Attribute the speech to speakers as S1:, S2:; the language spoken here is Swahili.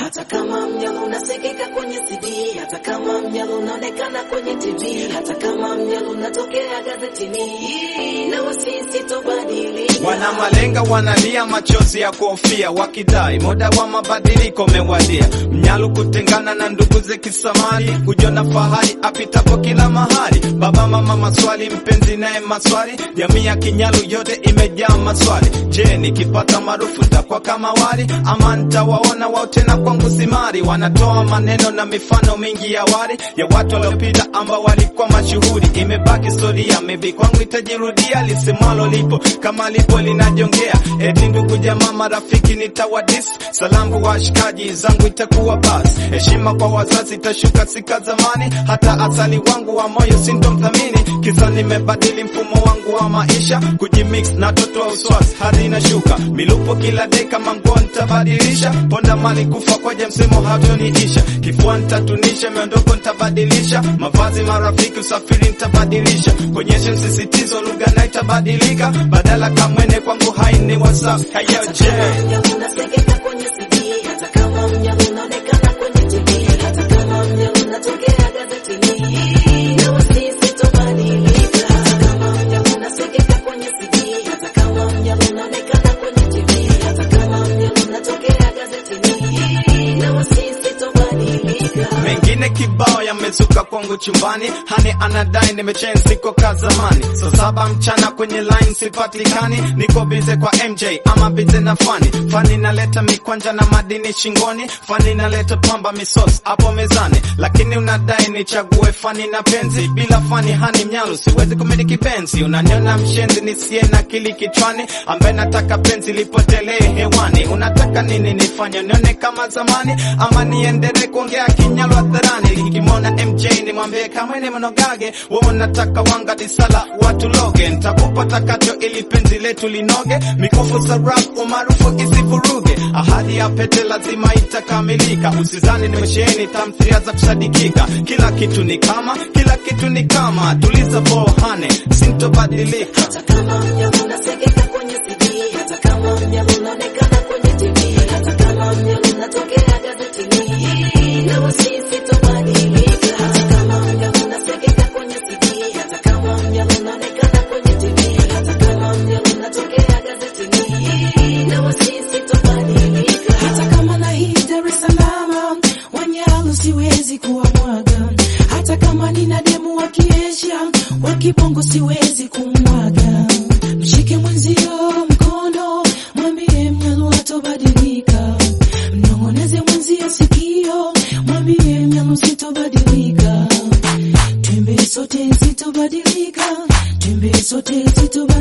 S1: hata kama mnyalo unasikika kwenye CD, hata kama mnyalo unaonekana kwenye TV, hata kama mnyalo unatokea gazetini, na wasisi tobadilika.
S2: Wana malenga wanalia machozi ya kuhofia, wakidai muda wa mabadiliko umewadia. Mnyalu kutengana na ndugu ze kisamali, kujiona fahari apitapo kila mahali. Baba mama maswali, mpenzi naye maswali, jamii ya Kinyalu yote imejaa maswali. Je, nikipata maarufu nitakuwa kama wali ama nitawaona wao tena kwangu simari? Wanatoa maneno na mifano mingi ya wali ya watu waliopita ambao walikuwa mashuhuri. Imebaki historia, maybe kwangu itajirudia, lisemwalo lipo kama lipo linajongea. Eti ndugu jamaa marafiki nitawadis, salamu kwa washikaji zangu itakuwa basi. Heshima kwa wazazi itashuka sika zamani, hata asali wangu wa moyo sintomthamini. Kisa nimebadili mfumo wangu wa maisha, kujimix na toto wa uswasi hadi inashuka milupo kila deka, manguo nitabadilisha, ponda mali kufa kwaje, msemo hatoniisha. Kifua nitatunisha, miondoko nitabadilisha, mavazi marafiki, usafiri nitabadilisha, konyesha msisitizo, lugha na itabadilika, badala kamwene kwangu haini whatsapp hayo je
S1: Mnyalo unasikika kwenye CD, hata kama mnyalo unaonekana kwenye TV, hata kama mnyalo unatokea gazetini, na wasisi tobadilika. Hata kama mnyalo unasikika kwenye CD, hata kama mnyalo unaonekana kwenye TV, hata kama mnyalo unatokea gazetini, na wasisi tobadilika.
S2: mengine kibao yamezuka kwangu chumbani, hani anadai nimechange, siko ka zamani. Saa saba mchana kwenye line sipatikani, niko bize kwa MJ ama bize na fani. Fani naleta mikwanja na madini shingoni, fani naleta pamba misos hapo mezani, lakini unadai nichague fani na penzi. Bila fani hani mnyalu siwezi kumiliki penzi. Unaniona mshenzi nisiye na akili kichwani, ambaye nataka penzi lipotelee hewani. Unataka nini nifanye nione kama zamani, ama niendelee kuongea kinyalu hadharani? Nikimwona MJ nimwambie kama ni mnogage, wewe unataka wanga disala watu loge, nitakupa takacho ili penzi letu linoge, mikufu sarap umaarufu isivuruge, ahadi ya pete lazima itakamilika. Usizani nimesheheni tamthilia za kusadikika, kila kitu ni kama, kila kitu ni kama, tuliza bohane, sintobadilika.
S1: Hata kama mnyalo unasikika kwenye CD, hata kama mnyalo unaonekana kwenye TV, hata kama mnyalo unatokea gazetini, na wasisi tobadilika. Hata kama mnyalo unasikika kwenye CD, hata kama mnyalo unaonekana kwenye TV, hata kama mnyalo unatokea gazetini, na wasisi tobadilika. Hata kama na hii Dar es Salaam, Wanyalu siwezi kuwamwaga, hata kama nina demu wa Kiasia, wa Kibongo siwezi kumwaga. Mshike mwenzio mkono, mwambie Mnyalu hatobadilika. Mnong'oneze mwenzio sikio, mwambie Mnyalu sitobadilika. Twembe sote sitobadilika, twembe sote sitobadilika.